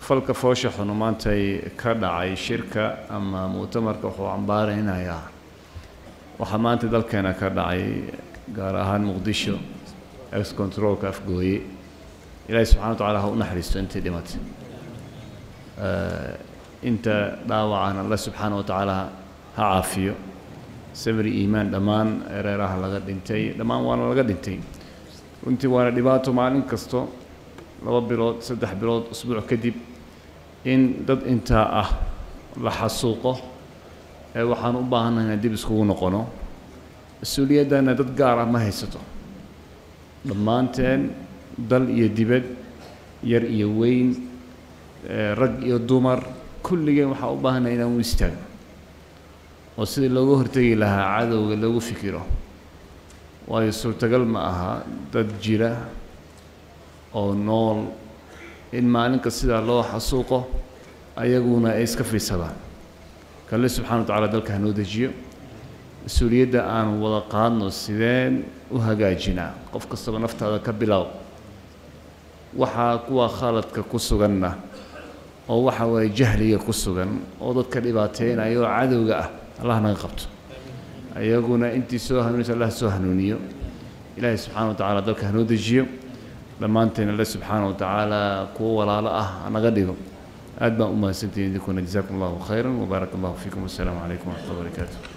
falka foosha xunu maantay ka dhacay shirka ama mu'tamarka wuxuu cambaaraynayaa waxaa maanta dalkeena ka dhacay gaar ahaan muqdisho ex controlka afgooye ilaahay subxana wa tacala ha u naxariisto intii dhimatay inta dhaawacan alle subxaana wa tacaala ha caafiyo sabri iimaan dhammaan ereeraha laga dhintay dhammaan waana laga dhintay runtii waana dhibaato maalin kasto laba bilood saddex bilood usbuuc kadib in dad intaa ah la xasuuqo ee waxaan u baahannahay inaan dib iskugu noqono mas-uuliyaddana dad gaar ah ma haysato dhammaanteen dal iyo dibad yar iyo weyn rag iyo dumar kulligeen waxaa u baahannahay inaan u istaagno oo sidii looga hortegi lahaa cadowga lagu fikiro waayo suurtagal ma aha dad jira oo nool in maalinka sidaa loo xasuuqo ayaguna ay iska fiidsadaan kalle subxana wa tacala dalka hanoo dejiyo mas-uuliyadda aan wada qaadno sideen u hagaajinaa qof kastaba naftaada ka bilow waxaa kuwa khaladka ku suganna oo waxa waaye jahliga ku sugan oo dadka dhibaateynaya oo cadowga ah allah naga qabto ayaguna intii soo hanuunaysa allah soo hanuuniyo ilaahay subxana wa tacala dalka hanoo dejiyo dhammaanteen alle subxaana wa tacaala kuwo walaalo ah hanaga dhigo aad baan u mahadsantihin idinkuna jazakum allahu khayran wbaarak allahu fiikum wassalaamu calaykum waraxmat ullah barakaatu